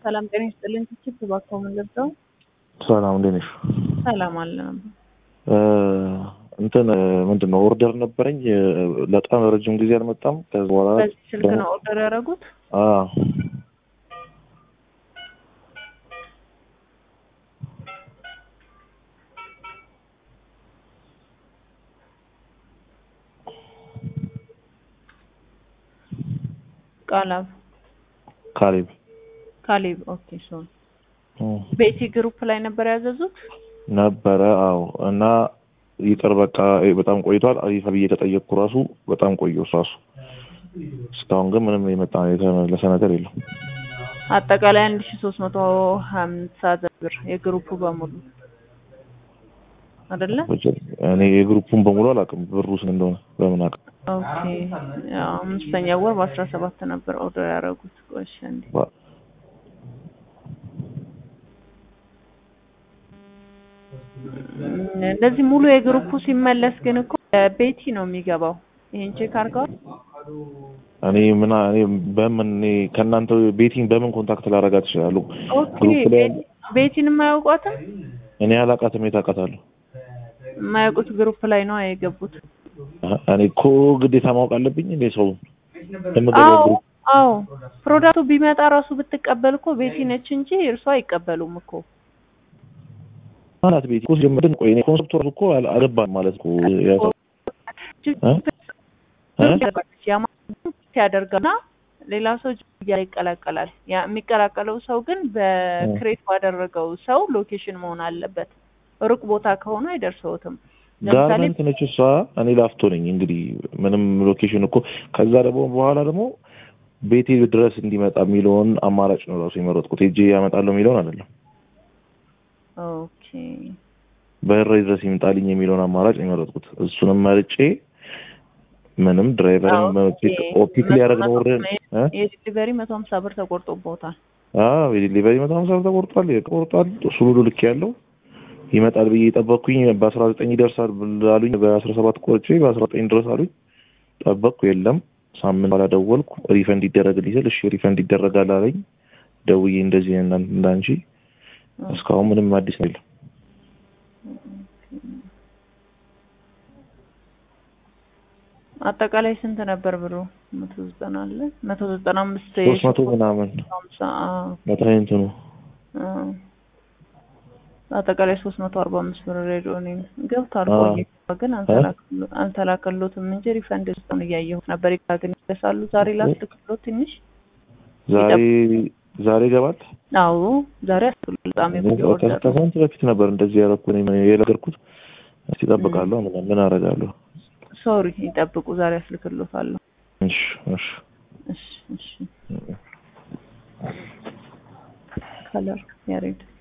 ሰላም ጤና ይስጥልኝ። ትችት እባክዎ ምን ልርዳው? ሰላም እንዴት ነሽ? ሰላም አለ ነበር። እንትን ምንድን ነው ኦርደር ነበረኝ በጣም ረጅም ጊዜ አልመጣም። ከዚ በኋላ በዚህ ስልክ ነው ኦርደር ያደረጉት? አዎ ቃላብ ካሌብ ካሌብ ኦኬ። ሶ ቤቲ ግሩፕ ላይ ነበር ያዘዙት? ነበረ። አዎ እና ይቅር በቃ በጣም ቆይቷል። አሪፍ ብዬ ተጠየቅኩ። ራሱ በጣም ቆየ ራሱ እስካሁን ግን ምንም የመጣ የተመለሰ ነገር የለም። አጠቃላይ አንድ ሺ ሶስት መቶ ሀምሳ ብር የግሩፑ በሙሉ አይደለ? እኔ የግሩፑን በሙሉ አላውቅም፣ ብሩ ስንት እንደሆነ በምን አውቅ? ኦኬ ያው አምስተኛ ወር በአስራ ሰባት ነበር ኦርደር ያደረጉት። ቆይ እሺ አንዴ እንደዚህ ሙሉ የግሩፑ ሲመለስ ግን እኮ ቤቲ ነው የሚገባው። ይሄን ቼክ አድርገዋል? እኔ ምን እኔ በምን እኔ ከእናንተ ቤቲን በምን ኮንታክት ላደርጋት እችላለሁ? ኦኬ ቤቲን የማያውቋትም? እኔ አላውቃትም። የት አውቃታለሁ? የማያውቁት ግሩፕ ላይ ነው የገቡት። እኔ እኮ ግዴታ ማወቅ አለብኝ እንዴ ሰው አዎ አዎ ፕሮዳክቱ ቢመጣ ራሱ ብትቀበል እኮ ቤቲ ነች እንጂ እርሷ አይቀበሉም እኮ ማለት ቤት እኮ ሲጀምር ቆይ እኔ ኮንሰፕቱ ራሱ እኮ አልገባም ማለት እኮ ያው ያደርገውና ሌላ ሰው እያለ ይቀላቀላል። ያ የሚቀላቀለው ሰው ግን በክሬት ባደረገው ሰው ሎኬሽን መሆን አለበት። ሩቅ ቦታ ከሆነ አይደርሰውትም። ጋርመንት ነች እሷ፣ እኔ ላፍቶ ነኝ። እንግዲህ ምንም ሎኬሽን እኮ ከዛ ደግሞ በኋላ ደግሞ ቤቴ ድረስ እንዲመጣ የሚለውን አማራጭ ነው ራሱ የመረጥኩት። ሄጄ ያመጣለሁ የሚለውን አይደለም። ኦኬ በሬ ድረስ ይምጣልኝ የሚለውን አማራጭ ነው የመረጥኩት። እሱንም መርጬ ምንም ድራይቨርን ፒክ ሊያደርግ ነው ወርደን የዲሊቨሪ መቶ ሀምሳ ብር ተቆርጦበታል። አዎ የዲሊቨሪ መቶ ሀምሳ ብር ተቆርጧል። ቆርጧል። እሱ ሁሉ ልክ ያለው ይመጣል ብዬ ጠበቅኩኝ። በአስራ ዘጠኝ ይደርሳል አሉኝ። በአስራ ሰባት ቆርጬ በአስራ ዘጠኝ ድረስ አሉኝ። ጠበቅኩ። የለም ሳምንት በኋላ ደወልኩ። ሪፈንድ ይደረግልኝ ስል እሺ ሪፈንድ ይደረጋል አለኝ። ደውዬ እንደዚህ እንዳንቺ እስካሁን ምንም አዲስ ነው የለም። አጠቃላይ ስንት ነበር ብሩ? መቶ ዘጠና አለ መቶ ዘጠና አምስት ሶስት መቶ ምናምን መታይንት ነው አጠቃላይ ሶስት መቶ አርባ አምስት ብር ሬዲዮ እኔም ገብቷል። ቆየ ግን አልተላከሎትም እንጂ ሪፈንድ ስጡን እያየሁት ነበር። ግን ይደርሳሉ ዛሬ ላስልክሎት ትንሽ ዛሬ ዛሬ ይገባል። አዎ ዛሬ አስብሎ በጣም ከሳምንት በፊት ነበር እንደዚህ ያደረኩ የነገርኩት። እስቲ እጠብቃለሁ። ምን ምን አደርጋለሁ? ሶሪ ይጠብቁ። ዛሬ አስልክሎታለሁ። እሺ እሺ እሺ እሺ ከለር ያሬድ